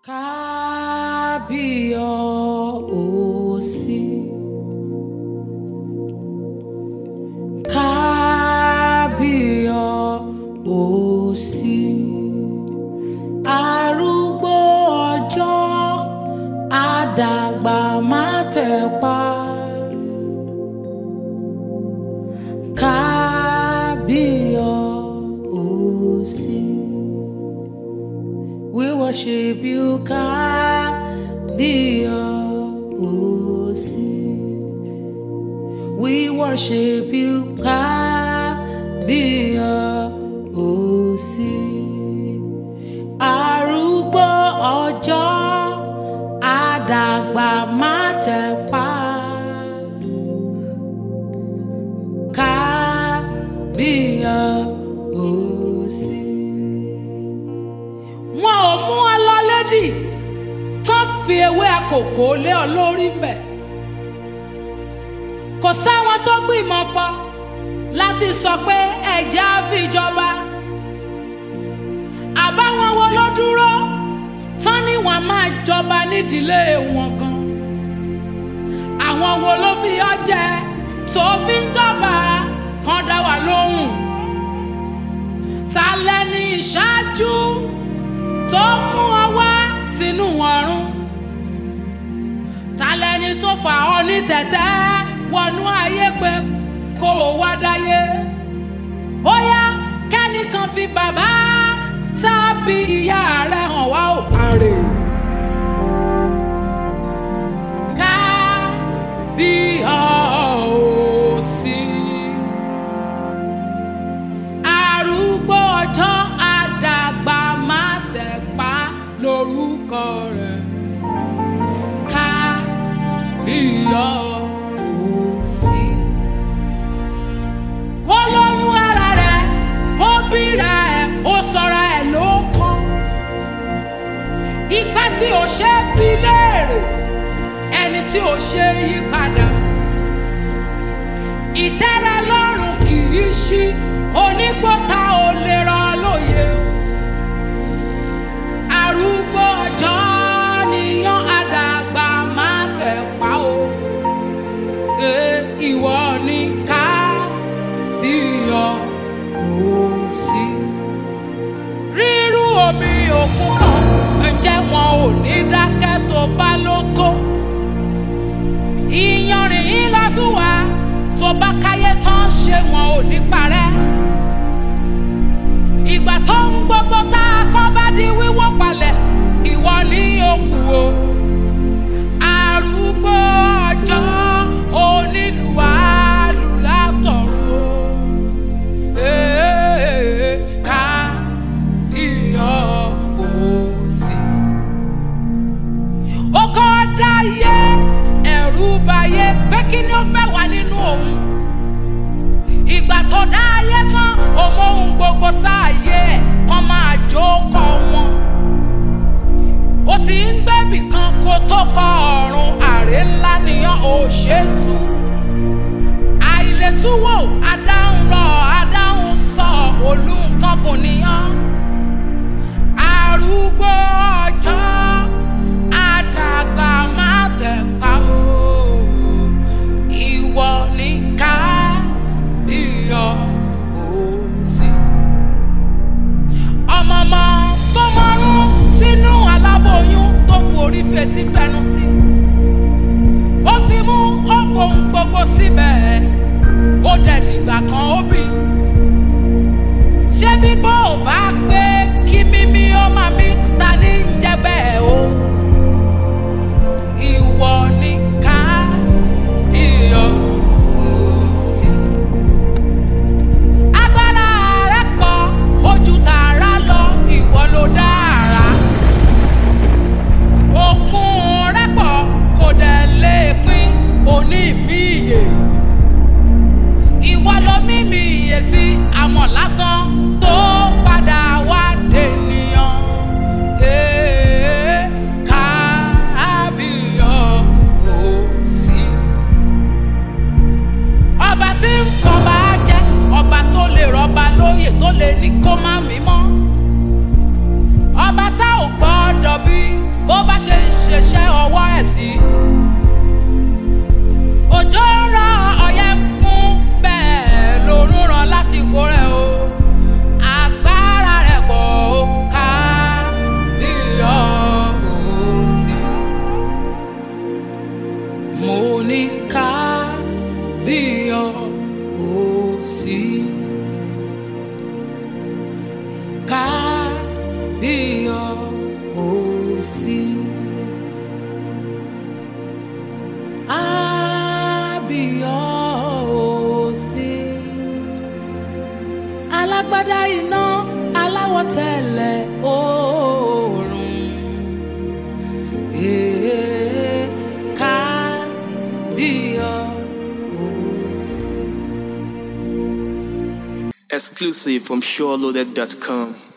Kábíyọ̀ọ́sí. Kábíyọ̀ọ́sí. Arúgbó ọjọ́ àdàgbà má tẹ̀pa. Kábíyọ̀ọ́sí. We worship you, Kábíyọ̀ọ́sí. We worship you, Kábíyọ̀ọ́sí. Arúgbó ọjọ́ àdàgbà má tẹ̀pa. Kábíyọ̀ọ́sí. Wọn ò mú ọ lọ lédì kán fi ewé àkókò lé ọ lórí mbẹ̀. Kò sáwọn tó gbìmọ̀ pọ̀ láti sọ pé ẹ̀jẹ̀ á fi jọba. Àbáwọn wo ló dúró tán ni wọ́n máa jọba nídìílé wọn gan. Àwọn wo ló fi ọ jẹ tó fi ń jọba kan dá wa lóhùn. Ta lẹni ìṣáájú tó mú ọ wá sínú ọ̀run? Ta lẹni tó fà ọ ní tẹ̀tẹ́ wọnú ayé pé kó o wá dáyé? Ó yá kẹ́nìkan fi bàbá tàbí ìyá rẹ̀ hàn wá ò àrè. Ká bí ọ̀ọ́sí. Arúgbó ọjọ́ àdàgbà má tẹ̀pá lórúkọ rẹ̀. Ká bí ọ̀ọ́sí. Ó lóyún ara rẹ̀, ó bíra ẹ̀, ó sọra ẹ̀ ló kọ́. Ìgbà tí ò ṣe é bí léèrè, ẹni tí ò ṣe é yí padà. Ìtẹ́rẹ lọ́rùn kì í ṣí, onígbọ́ta ò lè rọ lóye. Arúgbó ọjọ́ níyàn àdàgbà máa tẹ̀ pa o. Ẹ ìwọ ni ká díyàn ó sí. Rírú omi òkun kan, ǹjẹ́ wọn ò ní dákẹ́ tó bá ló tó? Ìyanrìn yín lásùwà tó bá káyé tán ṣé wọn ò ní parẹ́. Ìgbà tó ń gbogbo tá a kọ́ bá di wíwó palẹ̀, ìwọ ní òkú o. Arúgbó ọjọ́ onílù alùlátọ̀rọ̀. Ee, ká iyọ̀ òsì. Ó kọ́ dáyé ẹ̀rù bayé pé kí ni ó fẹ́ wà nínú òun. Ìgbà tó dáyé tán, òun ohun gbogbo sáàyè ẹ̀ kan máa jókòó wọn. Ó ti ń gbẹ́bì kan kó tó kọ ọ̀run àrè ńlá nìyàn ò ṣètú. Àìlètúwò adáhùn lọ adáhùn sọ olùkọ́ kò níyàn. Arúgbó ọjọ́ àdàgbà má tẹ̀ pa o. Ìwọ ní ká iyọ̀ òsì. Ọmọọmọ tó mọ́rún sínú aláboyún tó forí fetí fẹnu sí. Ó fi mú ó fohùn gbogbo síbẹ̀. Ó dẹ̀dìgbà kan ó bì. Ṣé bíbọ́ ò bá pé kí mímí ó máa mí ta ní ń jẹ́ bẹ́ẹ̀ o? Ìwọ ni ká iyọ̀ òsì. Agbára rẹ̀ pọ̀ ojú tààrà lọ ìwọ ló dára. Òkun rẹ̀ pọ̀ kò dẹ̀ lè pín òní mi ìyè. Ìwọ ló mímì ìyè sí àmọ̀ lásán tó bó bá ṣe ń ṣiṣẹ́ ọwọ́ ẹ̀ sí. òjò ń rọ ọyẹ́ fún bẹ́ẹ̀ lòún ràn lásìkò rẹ̀ o. agbára rẹ̀ pọ̀ ó ká bí ọ̀ọ́sì. mo ní ká bí ọ̀ọ́sì. ká bí ọ̀ọ́sì. Abíọ́sí. Alágbádá iná aláwọ̀ tẹ̀lẹ̀ oòrùn. Èé ká bíọ́sí. Exclusive from SureLoaded.com.